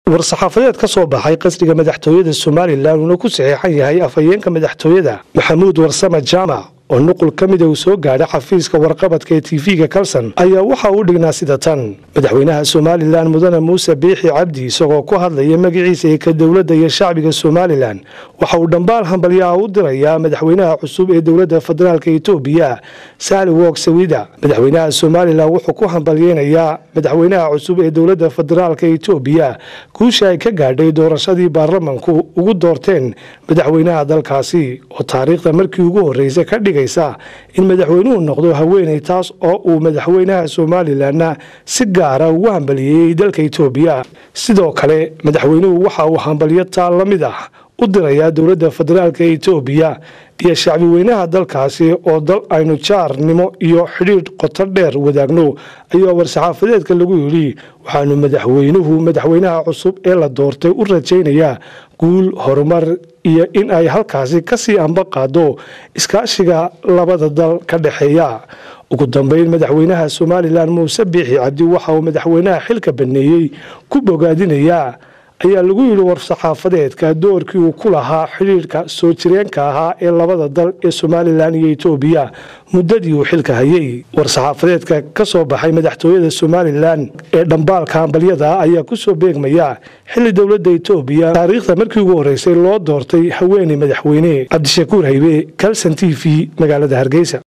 war-saxaafadeed ka soo baxay qasriga madaxtooyada somalilan uuna ku saxeexan yahay afhayeenka madaxtooyada maxamuud warsame jaamac oo nuqul ka mida uu soo gaadhay xafiiska warqabadka ee tv-ga kalson ayaa waxa uu dhignaa sida tan madaxweynaha somalilan mudane muuse biixi cabdi isagoo ku hadlaya magaciisa ee ka dowladda iyo shacbiga somalilan waxa uu dhambaal hambalyaha u dirayaa madaxweynaha cusub ee dowladda federaalk etoobiya sahli wog sawida madaxweynaha somalilan wuxuu ku hambalyeynayaa madaxweynaha cusub ee dowladda federaalk etoobiya guusha ay ka gaadhay doorashadii baarlamanku ugu doorteen madaxweynaha dalkaasi oo taariikhda markii ugu horreysay ka dhigaysa in madaxweynuhu noqdo haweeney taas oo uu madaxweynaha somalilanna si gaara ugu hambaliyeeyey dalka etoobiya sidoo kale madaxweynuhu waxa uu hambalyo taa la mid ah u dirayaa dowladda federaalk etoobiya iyo shacbi weynaha dalkaasi oo dal aynu jaarnimo iyo xidhiidh qoto dheer wadaagno ayaa war-saxaafadeedka lagu yidhi waxaanu madaxweynuhu madaxweynaha cusub ee la doortay u rajaynayaa guul horumar iyo in ay halkaasi kasii amba qaado iskaashiga labada dal ka dhexeeya ugu dambeyn madaxweynaha somalilan muuse biixi cabdi waxa uu madaxweynaha xilka baneeyey ku bogaadinayaa ayaa lagu yidhi war-saxaafadeedka doorkii uu ku lahaa xidhiidhka soo jireenka ahaa ee labada dal ee somalilan iyo etoobiya muddadii uu xilka hayay war-saxaafadeedka ka soo baxay madaxtooyada somalilan ee dhambaalka hambalyada ayaa kusoo beegmaya xilli dowladda etoobiya taariikhda markii ugu horreysay loo doortay haweeney madaxweyne cabdishakuur haybe kalson t v magaalada hargeysa